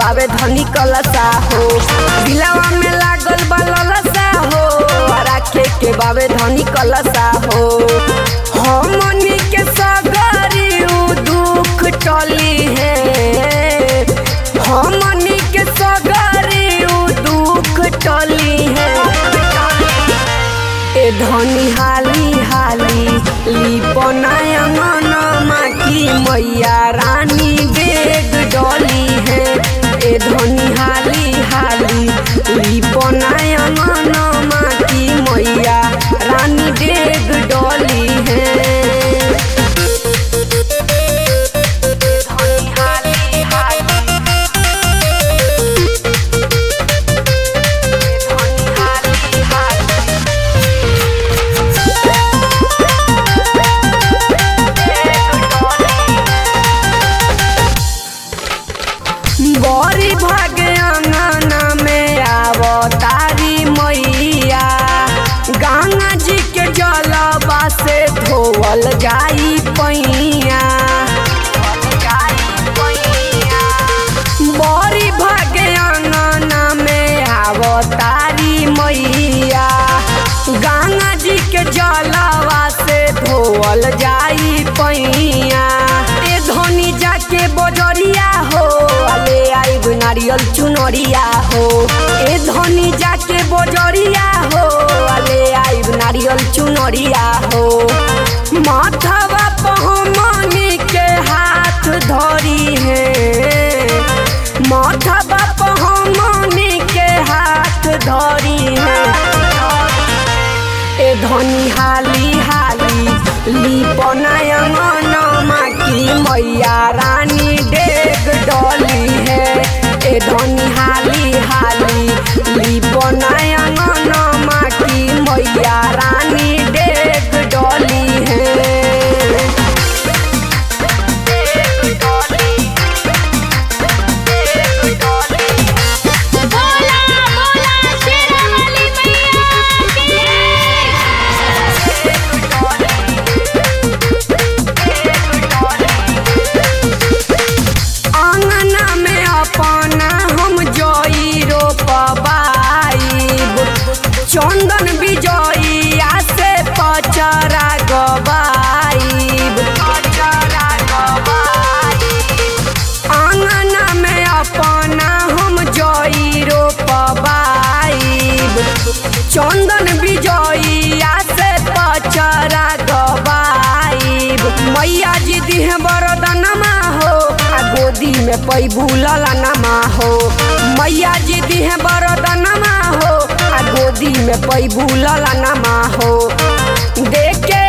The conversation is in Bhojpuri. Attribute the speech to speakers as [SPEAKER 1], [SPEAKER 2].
[SPEAKER 1] बावे धनी कलसा हो दिलवा में लागल बा ललसा हो राखे के बावे धनी कलसा हो हमनी के सगरी उ दुख टली है हमनी के सगरी उ दुख टली है ए धनी हाली हाली लिपनाया मनमा की मैया रानी बेग डोली है ए धनी हाली हाली लिपनाया मनमा की मैया रानी बेग डोली है धनी हाली हाली धनी हाली हाली बड़ी भागे अंगना में आवतारी मैया गंगा जी के जलवा से धोवल जाई पैया बड़ी भागे अंगना में आवतारी मैया गंगा जी के जलवा से धोवल जाई पैया ए धनी जाके बजरिया हो ले आइब नारियल चुनरिया हो ए धनी जाके बजरिया हो ले आइब नारियल चुनरिया हो माथवा पहमनी के हाथ धरी है माथवा पहमनी के हाथ धरी है ए धनी हाली हाली लिपनाया मनमा की मैया रानी डेग डोली है ए धनी हाली हाली लिपनाया मनमा की मैया रानी डेग डोली है डेग डोली डेग डोली
[SPEAKER 2] बोला बोला शेरावाली मैया
[SPEAKER 1] आंगना में अपना हम जोई रोपबाइब चंदन बिजोइया से पचरा गबाइब आंगना में अपना हम जोई रोपबाइब चंदन बिजोइया से पचरा गबाइब मैया जी दिह बरदनमा हो आ गोदी में पैबू ललनमा हो मैया जी दिह बरदनमा हो आ गोदी में पैबू ललनमा हो देख के